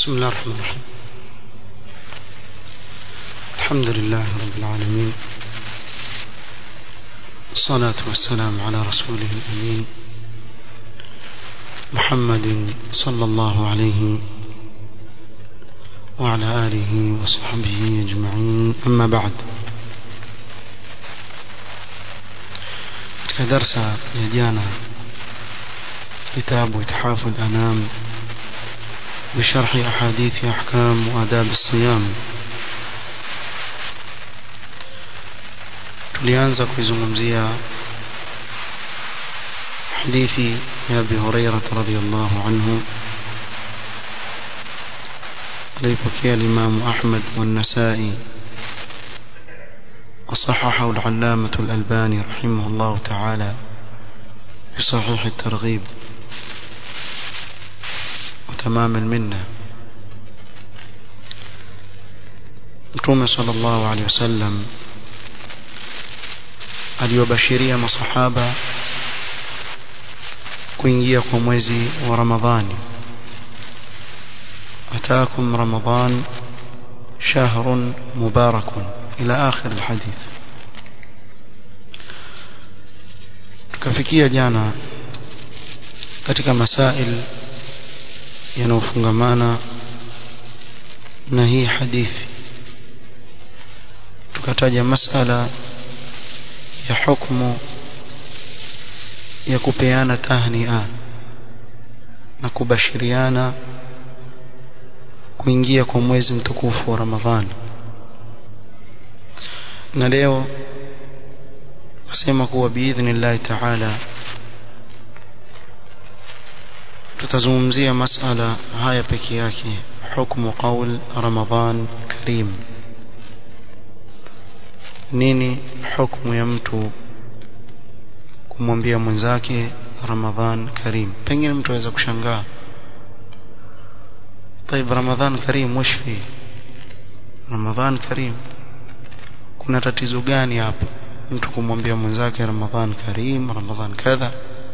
بسم الله الرحمن الرحيم الحمد لله رب العالمين الصلاة والسلام على رسوله الأمين محمد صلى الله عليه وعلى آله وصحبه أجمعين أما بعد katika darsa ya jana kitabu ithafu al-anam بشرح أحاديث أحكام وآداب الصيام tulianza kuizungumzia hadithi ya Abi Hurairah radhiyallahu anhu alipokea الإمام أحمد والنسائي وصححه العلامة الألباني رحمه الله تعالى في صحيح الترغيب وتمام المنة Mtume sallallahu alaihi wasallam aliwabashiria masahaba kuingia kwa mwezi wa Ramadhani ataakum Ramadhan shahrun mubarakun ila akhir alhadith tukafikia jana katika masail yanayofungamana na hii hadithi tukataja masala ya hukumu ya kupeana tahnia na kubashiriana kuingia kwa mwezi mtukufu wa Ramadhani na leo nasema kuwa biidhnillahi taala tutazungumzia masala haya peke yake hukumu qaul ramadhan karim nini hukumu ya mtu kumwambia mwenzake ramadhan karim pengine mtu aweza kushangaa طيب رمضان كريم وش فيه رمضان كريم kuna tatizo gani hapa mtu kumwambia mwenzake ramadhan karim ramadhan kadha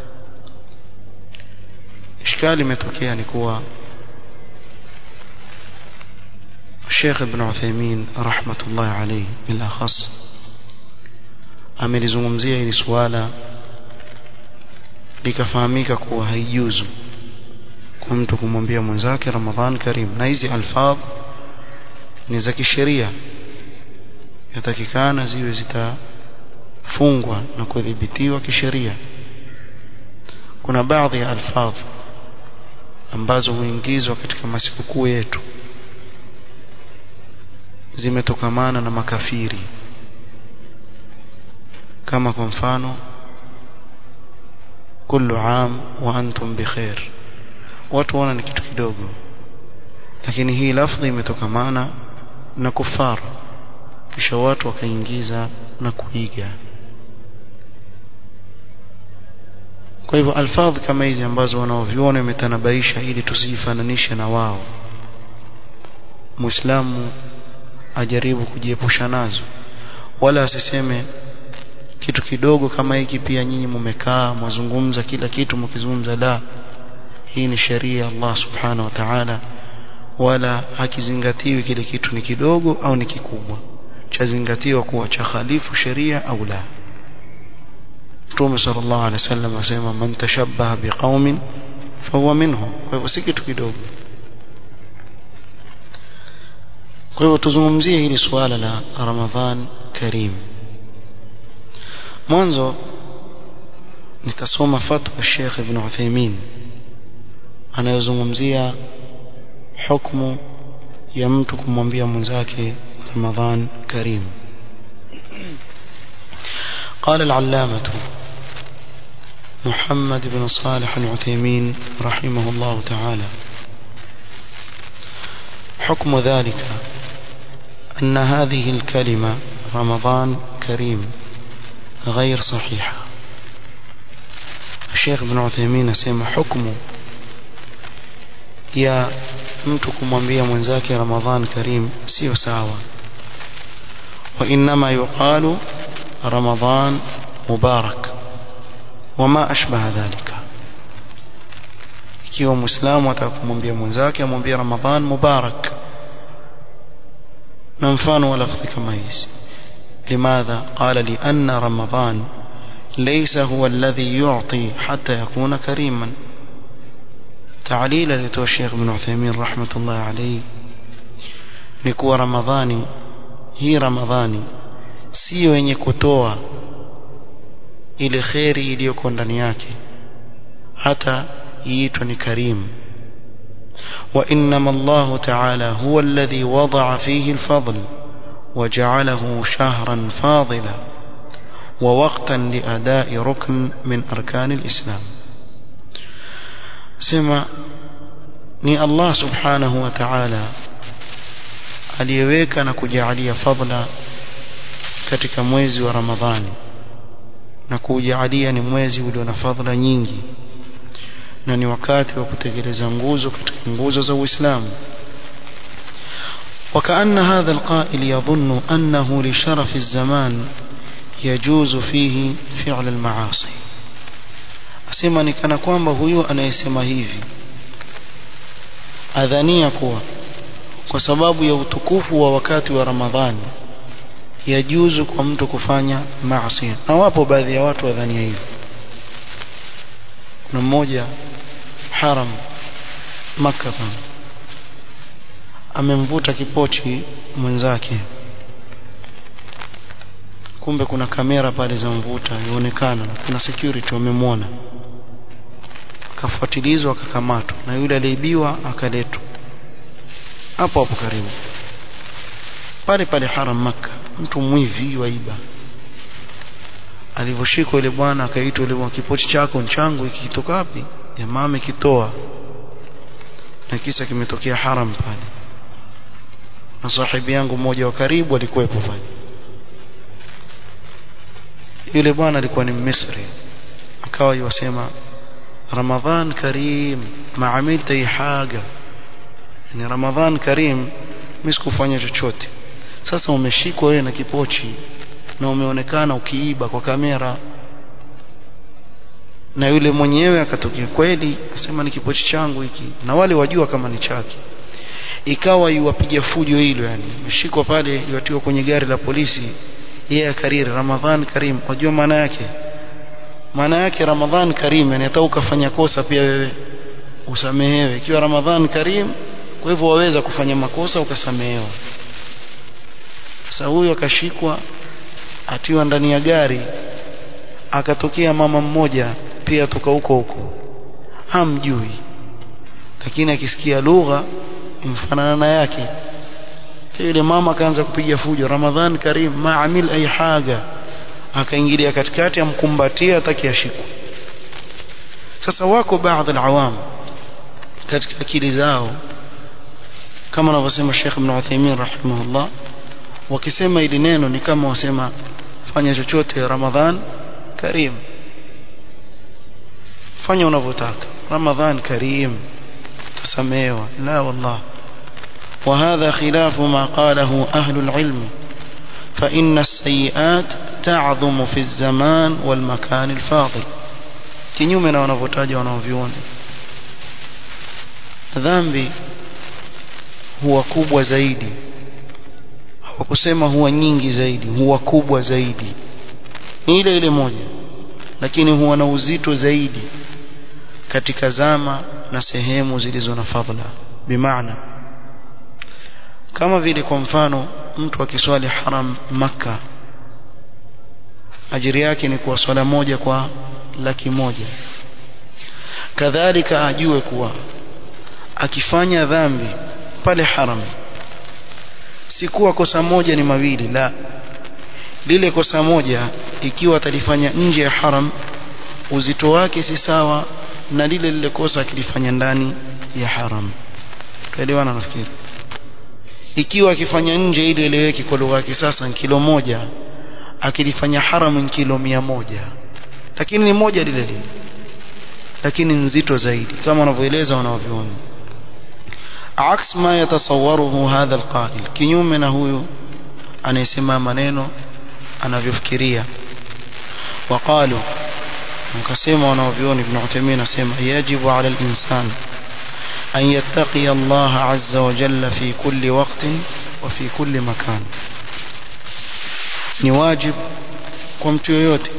ishkali imetokea ni kuwa Sheikh Ibn Uthaymeen rahmatullahi alayhi bil akhas amelizungumzia hili suala likafahamika kuwa haijuzu kwa mtu kumwambia mwenzake Ramadhan Karim na hizi alfadh ni za kisheria yatakikana ziwe zitafungwa na kudhibitiwa kisheria kuna baadhi ya alfadh ambazo huingizwa katika masikukuu yetu zimetokamana na makafiri kama kwa mfano kullu am wa antum bikhair watu wana ni kitu kidogo lakini hii lafdhi imetokamana na kufara kisha watu wakaingiza na kuiga kwa hivyo alfadh kama hizi ambazo wanaoviona imetanabaisha ili tusijifananishe na wao muislamu ajaribu kujiepusha nazo wala asiseme kitu kidogo kama hiki pia nyinyi mumekaa mwazungumza kila kitu mkizungumza la hii ni sheria Allah subhanahu wa ta'ala wala hakizingatiwi kile kitu ni kidogo au ni kikubwa chazingatiwa kuwa cha khalifu sheria au la Mtume sallallahu alaihi wasallam asema man tashabbaha biqaumin fahuwa minhum kwa hivyo si kitu kidogo kwa hivyo tuzungumzie hili suala la Ramadhan Karim mwanzo nitasoma fatwa Sheikh Ibn Uthaymeen anayozungumzia hukumu ya mtu kumwambia mwenzake Ramadhan Karim قال العلامة محمد بن صالح العثيمين رحمه الله تعالى حكم ذلك أن هذه الكلمة رمضان كريم غير صحيحة الشيخ ابن عثيمين سيما حكم يا mtu kumwambia mwenzake ramadhan karim sio sawa وإنما يقال رمضان مبارك وما أشبه ذلك ikiwa muislamu atakumwambia mwenzake amwambie ramadhan mubarak na mfano wa lafzi kama hizi limadha qala li anna ramadhan laysa huwa alladhi yu'ti hatta yakuna kariman تعليل لتو الشيخ ابن عثيمين رحمة الله عليه نكوى رمضاني هي رمضاني sio yenye kutoa ile kheri iliyoko ndani yake hata iitwe ni karim وإنما الله تعالى هو الذي وضع فيه الفضل وجعله شهرا فاضلا ووقتا لأداء ركن من أركان الإسلام سمع ni Allah subhanahu wa ta'ala aliyeweka na kujalia fadla katika mwezi wa Ramadhani na kujalia ni mwezi ulio na fadla nyingi na ni wakati wa kutekeleza nguzo katika nguzo za Uislamu وكأن هذا القائل يظن أنه لشرف الزمان يجوز فيه فعل المعاصي asema ni kana kwamba huyu anayesema hivi adhania kuwa kwa sababu ya utukufu wa wakati wa Ramadhani yajuzu kwa mtu kufanya maasi na wapo baadhi ya watu wadhania hivi kuna mmoja haram Makka amemvuta kipochi mwenzake kumbe kuna kamera pale za mvuta yaonekana kuna security wamemwona akafuatilizwa akakamatwa na yule aliyeibiwa akaletwa hapo hapo karibu pale pale haram maka mtu mwivi waiba alivyoshikwa yule bwana akaitwa yule kipochi chako nchangu ikitoka wapi jamaa amekitoa na kisa kimetokea haram pale na sahibi yangu mmoja wa karibu alikuwepo pale yule bwana alikuwa ni Misri akawa yosema Ramadhan Karim ma amilta haga ni Ramadhan Karim mimi sikufanya chochote sasa umeshikwa wewe na kipochi na umeonekana ukiiba kwa kamera na yule mwenyewe akatokea kweli asema ni kipochi changu hiki na wale wajua kama ni chake ikawa yuwapiga fujo hilo yani mshikwa pale yuatiwa kwenye gari la polisi yeye yeah, kariri Ramadhan Karim wajua maana yake maana yake Ramadhan Karim yani hata ukafanya kosa pia wewe usamehewe ikiwa Ramadhan Karim kwa hivyo waweza kufanya makosa ukasamehewa sasa huyo akashikwa atiwa ndani ya gari akatokea mama mmoja pia toka huko huko hamjui lakini akisikia lugha mfanana na yake yule mama akaanza kupiga fujo Ramadhan Karim maamil ay haga akaingilia katikati amkumbatia ataki ashikwe sasa wako baadhi alawam katika akili zao kama anavyosema Sheikh Ibn Uthaymeen rahimahullah wakisema ili neno ni kama wasema fanya chochote Ramadhan Karim fanya unavyotaka Ramadhan Karim tasamewa la wallah وهذا خلاف ما قاله أهل العلم فإن السيئات تعظم في الزمان والمكان الفاضل kinyume na wanavyotaja wanaoviona dhambi huwa kubwa zaidi hawakusema huwa nyingi zaidi huwa kubwa zaidi ni ile ile moja lakini huwa na uzito zaidi katika zama na sehemu zilizo na fadhila bimaana kama vile kwa mfano mtu akiswali haram maka ajiri yake ni kwa swala moja kwa laki moja kadhalika ajue kuwa akifanya dhambi pale haram si kuwa kosa moja ni mawili la lile kosa moja ikiwa atalifanya nje ya haram uzito wake si sawa na lile lile kosa akilifanya ndani ya haram tuelewana nafikiri ikiwa akifanya nje ili eleweke kwa lugha ya kisasa ni kilo moja akilifanya haram ni kilo mia moja lakini ni moja lile lile lakini nzito zaidi kama wanavyoeleza wanavyuoni عكس ما يتصوره هذا القائل kinyume na huyu anayesema maneno anavyofikiria وقالوا mkasema wanaovioni ibn Uthaymeen asema yajibu ala al-insan an yattaqi Allah azza wa jalla fi kulli waqtin wa fi kulli makan ni wajib kwa mtu yoyote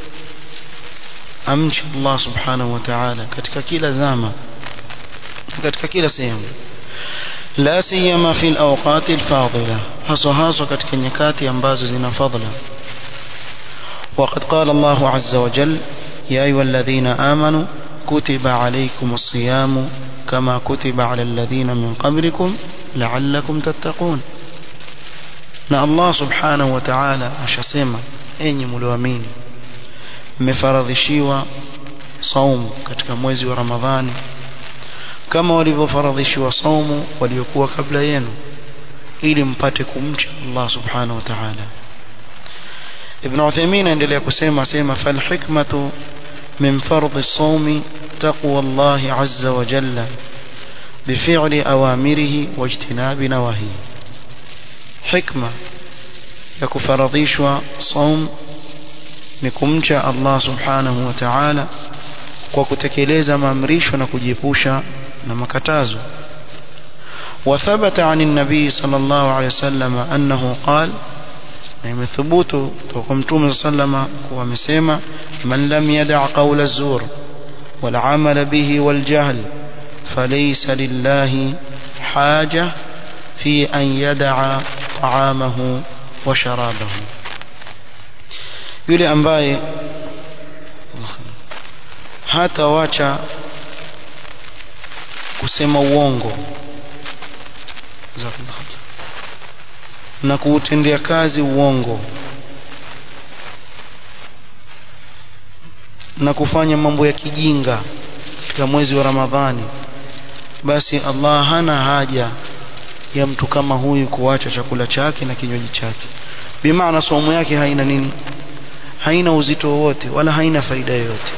amche Allah subhanahu wa ta'ala katika kila zama katika kila sehemu la siyama fi al-awqat al-fadila haswa haswa katika nyakati ambazo zina fadhila وقد قال الله عز وجل يا أيها الذين آمنوا كتب عليكم الصيام كما كتب على الذين من قبلكم لعلكم تتقون na Allah subhanahu wa ta'ala ashasema enyi mlioamini mmefaradhishiwa saumu katika mwezi wa Ramadhani kama walivyofaradhishiwa saumu waliokuwa kabla yenu ili mpate kumcha Allah subhanahu wa ta'ala Ibn Uthaymeen aendelea kusema sema fal hikmatu min fardhi as-sawmi taqwa Allah azza wa jalla بفعل أوامره واجتناب نواهيه حكمة يكفرضيشوا صوم نكمجا الله سبحانه وتعالى وكتكليز مامريش ونكجيبوشا نمكتازو وثبت عن النبي صلى الله عليه وسلم أنه قال نعم الثبوت وقمتم صلى الله عليه وسلم ومسيما من لم يدع قول الزور والعمل به والجهل فليس لله حاجة في أن يدع طعامه وشرابه yule ambaye hata wacha kusema uongo na kuutendea kazi uongo na kufanya mambo ya kijinga katika mwezi wa Ramadhani basi Allah hana haja ya mtu kama huyu kuacha chakula chake na kinywaji chake bimaana somo yake haina nini haina uzito wowote wala haina faida yoyote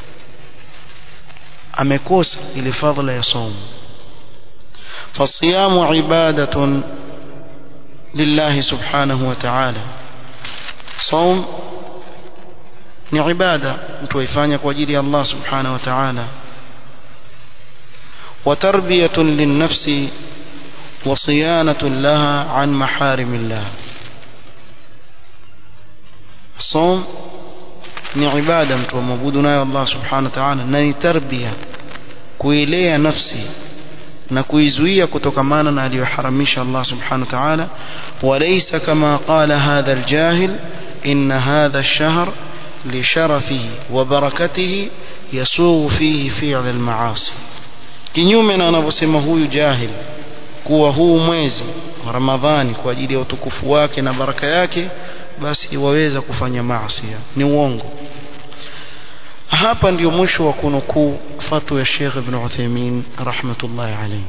amekosa ile fadhila ya somo فالصيام عبادة لله سبحانه وتعالى صوم ni ibada mtu aifanya kwa ajili ya Allah subhanahu wa ta'ala وتربية للنفس وصيانة لها عن محارم الله الصوم ni ibada mtu amwabudu nayo Allah subhanahu wa ta'ala na ni tarbia kuilea nafsi na kuizuia kutokamana na aliyoharamisha Allah subhanahu wa ta'ala walaysa kama qala hadha aljahil inna hadha ash-shahr li sharafihi wa barakatihi yasughu fihi fi'l al-ma'asi kinyume na anavyosema huyu jahil kuwa huu mwezi wa Ramadhani kwa ajili ya utukufu wake na baraka yake basi waweza kufanya maasi ni uongo hapa ndio mwisho wa kunukuu fatwa ya Sheikh Ibn Uthaymeen rahmatullahi alayhi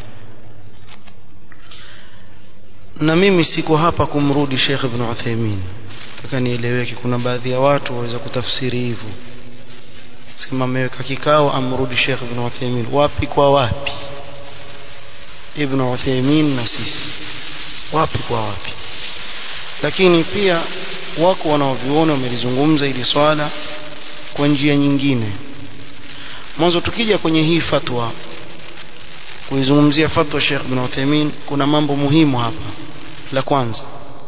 na mimi siko hapa kumrudi Sheikh Ibn Uthaymeen nataka nieleweke kuna baadhi ya watu waweza kutafsiri hivyo sema ameweka kikao amrudi Sheikh Ibn Uthaymeen wapi kwa wapi Ibn Uthaymeen na sisi wapi kwa wapi lakini pia wako wanaoviona wamelizungumza ili swala kwa njia nyingine mwanzo tukija kwenye hii fatwa kuizungumzia fatwa Sheikh Ibn Uthaymeen kuna mambo muhimu hapa la kwanza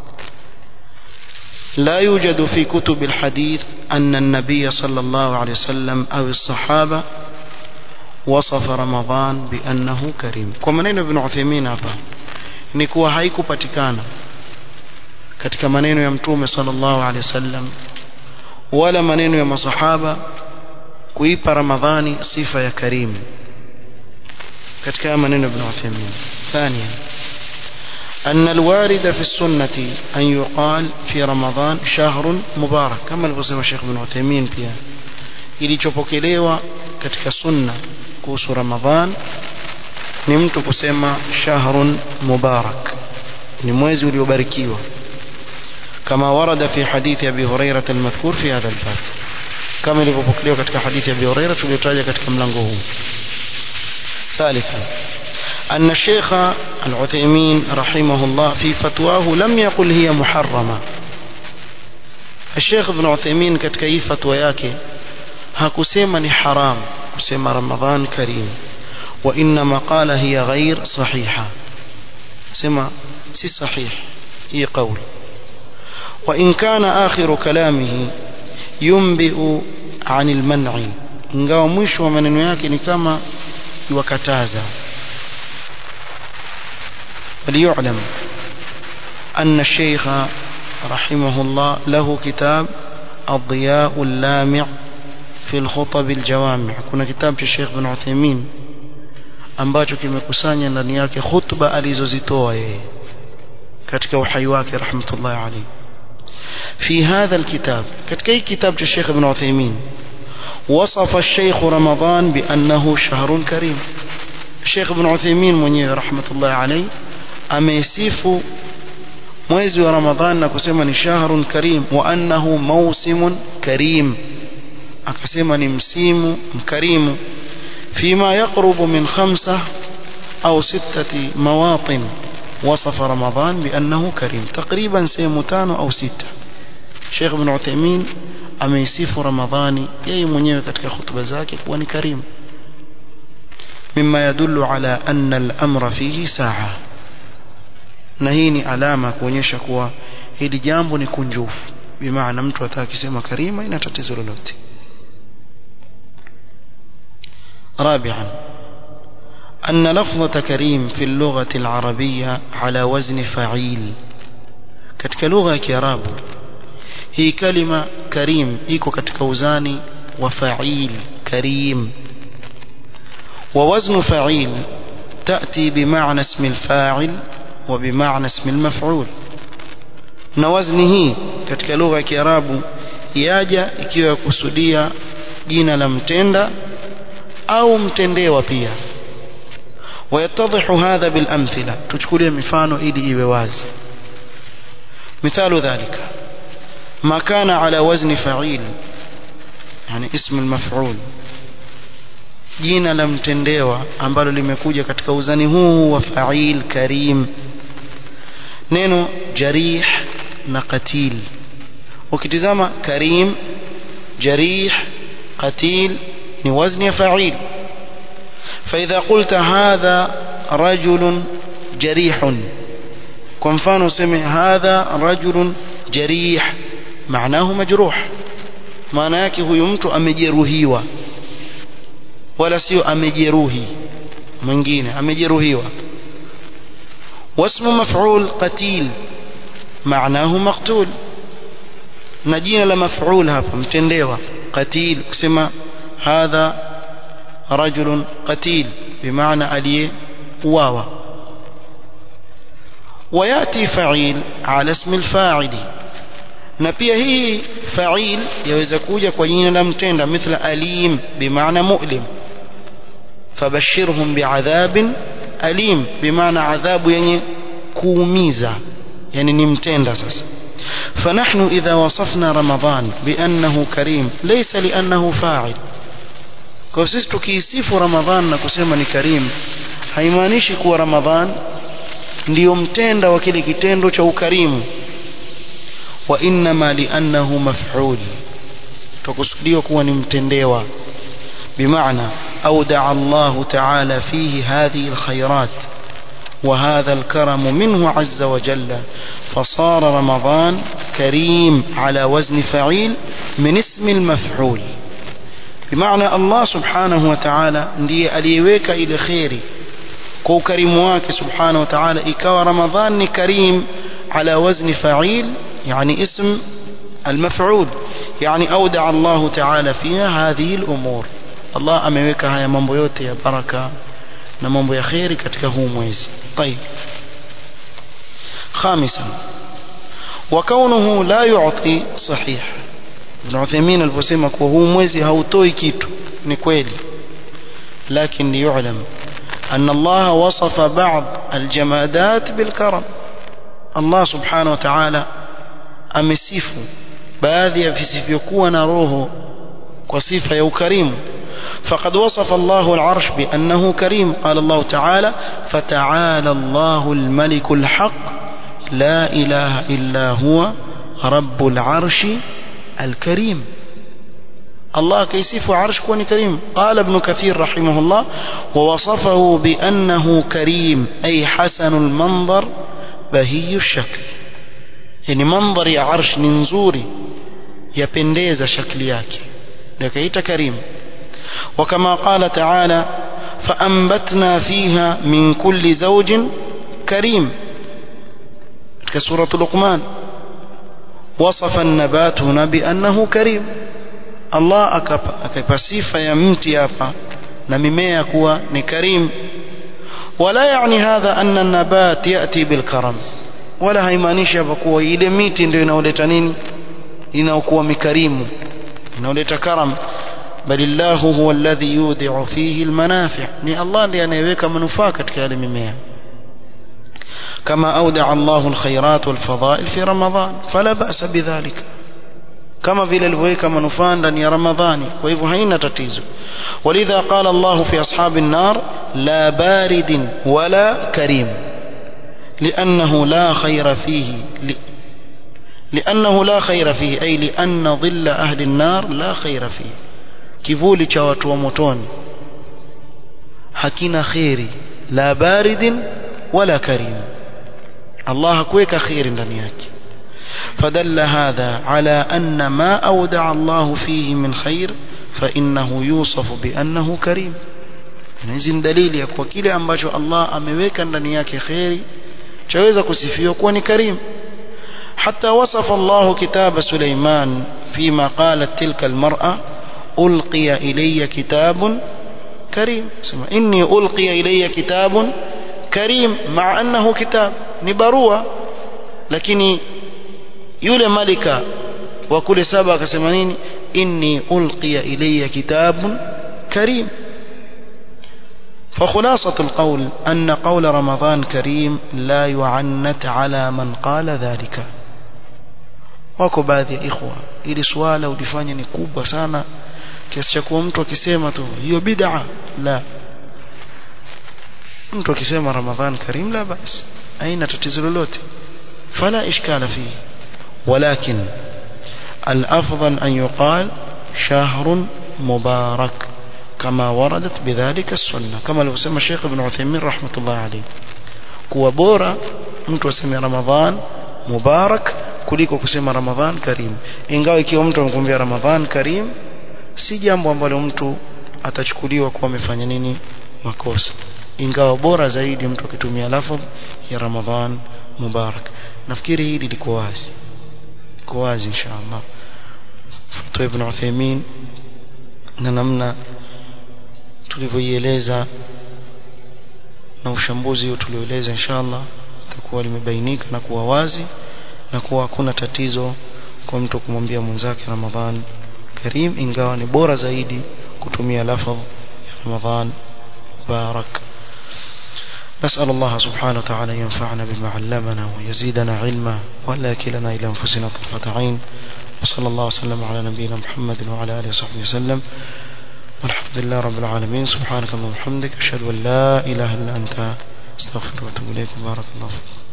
لا يوجد في كتب الحديث أن النبي صلى الله عليه وسلم أو الصحابة وصف رمضان بأنه كريم كما نين ابن عثيمين hapa ni kuwa haikupatikana katika maneno ya mtume sallallahu alaihi wasallam wala maneno ya masahaba kuipa ramadhani sifa ya karimu katika maneno ibn Uthaymeen ثانيا أن الوارد في السنة أن يقال في رمضان شهر مبارك كما alivyosema Sheikh Ibn Uthaymeen pia ilichopokelewa katika sunna kuhusu Ramadhan ni mtu kusema shahrun mubarak ni mwezi uliobarikiwa كما ورد في حديث أبي هريرة المذكور في هذا الباب كما ilipokelewa katika hadithi ya Abi Hurairah tuliyotaja katika mlango huu ثالثا أن الشيخ العثيمين رحمه الله في فتواه لم يقل هي محرمة الشيخ ابن عثيمين katika hii fatwa yake hakusema ni haram kusema ramadhan karim wa inma qala hiya ghair sahiha sema si sahih hii kauli وإن كان آخر كلامه ينبئ عن المنع ingawa mwisho wa maneno yake ni kama iwakataza وليعلم أن الشيخ رحمه الله له كتاب الضياء اللامع في الخطب الجوامع kuna kitabu cha Sheikh bin Uthaymeen ambacho kimekusanya ndani yake khutba alizozitoa yeye katika uhai wake rahmatullahi alayhi في هذا الكتاب كتكي كتاب الشيخ ابن عثيمين وصف الشيخ رمضان بأنه شهر كريم الشيخ ابن عثيمين منيه رحمة الله عليه أميسيف mwezi wa ramadhan na kusema ni shahrun karim wa annahu mausimun karim akasema ni msimu mkarimu fima yaqrubu min khamsa au sittati mawatin وصف رمضان بأنه كريم تقريبا سيمتان أو ستة شيخ ابن عثيمين أميسيف رمضاني يأي منيوة كتك خطبة زاكي واني كريم مما يدل على أن الأمر فيه ساعة نهيني علامة kuonyesha kuwa hili jambo ni kunjufu bimaana mtu atakisema karima ina tatizo lolote رابعا أن لفظة كريم في اللغة العربية على وزن فعيل katika lugha ya Kiarabu hii kalima karim iko katika uzani wa fa'il karim ووزن فعيل تأتي بمعنى اسم الفاعل وبمعنى اسم المفعول na wazni hii katika lugha ya Kiarabu yaja ikiwa yakusudia jina la mtenda au mtendewa pia ويتضح هذا بالأمثلة تشكلي مفانو إلي إيواز مثال ذلك ما كان على وزن فعيل يعني اسم المفعول jina la mtendewa ambalo limekuja katika uzani huu wa fa'il karim neno jarih na qatil ukitizama karim jarih qatil ni wazni ya fa'il فإذا قلت هذا رجل جريح kwa mfano useme hadha rajulun jarih maanahu majruh maana yake huyu mtu amejeruhiwa wala sio amejeruhi mwingine amejeruhiwa wasmu maf'ul qatil maanahu maqtul na jina la maf'ul hapa mtendewa qatil kusema hadha rajulun qatil bimaana aliyeuawa وياتي فعيل على اسم الفاعل na pia hii fa'il yaweza kuja kwa jina la mtenda mithla alim bimaana mu'lim fabashirhum bi'adhabin alim bimaana adhabu yenye kuumiza yani ni mtenda sasa فنحن إذا وصفنا رمضان بأنه كريم ليس لأنه فاعل kwa sisi tukiisifu Ramadhan na kusema ni karim haimaanishi kuwa Ramadhan ndiyo mtenda wa kile kitendo cha ukarimu wa innama liannahu maf'ul tukusudiwa kuwa ni mtendewa bimaana أودع الله تعالى فيه هذه الخيرات وهذا الكرم منه عز وجل فصار رمضان كريم على وزن فعيل من اسم المفعول بمعنى الله سبحانه وتعالى ndiye aliyeweka ile khairi kwa ukarimu wake subhanahu wa ta'ala ikawa ramadhan ni karim ala wazni fa'il yani ism المفعول يعني أودع الله تعالى فيها هذه الأمور Allah ameweka haya mambo yote ya baraka na mambo ya khairi katika huu mwezi طيب خامسا وكونه لا يعطي صحيح Ibn Uthaymeen aliposema kuwa huu mwezi hautoi kitu ni kweli lakini liyulam أن الله وصف بعض الجمادات بالكرم الله سبحانه وتعالى amesifu baadhi ya visivyokuwa na roho kwa sifa ya ukarimu فقد وصف الله العرش بأنه كريم قال الله تعالى فتعالى الله الملك الحق لا إله إلا هو رب العرش الكريم الله كيسيف عرش كون كريم قال ابن كثير رحمه الله ووصفه بأنه كريم أي حسن المنظر بهي الشكل يعني منظر يا عرش ننزوري يبندز شكل yake لكيت كريم وكما قال تعالى فأنبتنا فيها من كل زوج كريم كسورة لقمان وصف النبات هنا بأنه كريم Allah akaipa sifa ya mti hapa na mimea kuwa ni karim wala yani hadha anna nabat yati bil karam wala haimaanishi hapa kuwa ile miti ndio inaoleta nini inaokuwa mikarimu inaoleta karam balillahu huwa alladhi yudi'u fihi almanafi' ni Allah ndiye anayeweka manufaa katika yale mimea كما أودع الله الخيرات والفضائل في رمضان فلا بأس بذلك kama vile alivyoweka manufaa ndani ya Ramadhani kwa hivyo haina tatizo walidha qala Allah fi ashabi an-nar la baridin wala karim لأنه لا خير فيه لأنه لا خير فيه أي لأن ظل أهل النار لا خير فيه kivuli cha watu wa motoni hakina khairi la baridin wala karim Allah hakuweka khairi ndani yake فدل هذا على أن ما أودع الله فيه من خير فإنه يوصف بأنه كريم hizi ni dalili ya kwa kile ambacho Allah ameweka ndani yake khairi chaweza kusifiwa kuwa ni karim حتى وصف الله كتاب سليمان فيما قالت تلك المرأة ألقي إلي كتاب كريم سمع إني ألقي إلي كتاب كريم مع أنه كتاب نبروة لكن yule malika wa kule saba akasema nini inni ulqiya ilayya kitabun karim فخلاصة القول أن قول رمضان كريم لا يعنت على من قال ذلك wako baadhi ya ikhwa ili swala ulifanya ni kubwa sana kiasi cha kuwa mtu akisema tu hiyo bid'a la mtu akisema ramadhan karim la basi haina tatizo lolote fala ishkala fihi ولكن الأفضل أن يقال شهر مبارك كما وردت بذلك السنة كما لو سمى الشيخ ابن عثيمين رحمة الله عليه kuwa bora mtu aseme ramadhan mubarak kuliko kusema ramadhan karim ingawa ikiwa mtu amekwambia ramadhan karim si jambo ambalo mtu atachukuliwa kuwa amefanya nini makosa ingawa bora zaidi mtu akitumia lafadh ya ramadhan mubarak nafikiri hili liko wazi liko wazi inshallah fatwa ibn Uthaymeen na namna tulivyoieleza na ushambuzi huu tulioeleza inshallah itakuwa limebainika na kuwa wazi na kuwa hakuna tatizo kwa mtu kumwambia mwenzake Ramadhan Karim ingawa ni bora zaidi kutumia lafadh ya Ramadhan Mubarak نسأل الله سبحانه وتعالى أن ينفعنا بما علمنا ويزيدنا علما ولا يكلنا إلى أنفسنا طرفة عين وصلى الله وسلم على نبينا محمد وعلى آله وصحبه وسلم والحمد لله رب العالمين سبحانك اللهم وبحمدك أشهد أن لا إله إلا أنت استغفر وأتوب إليك بارك الله فيك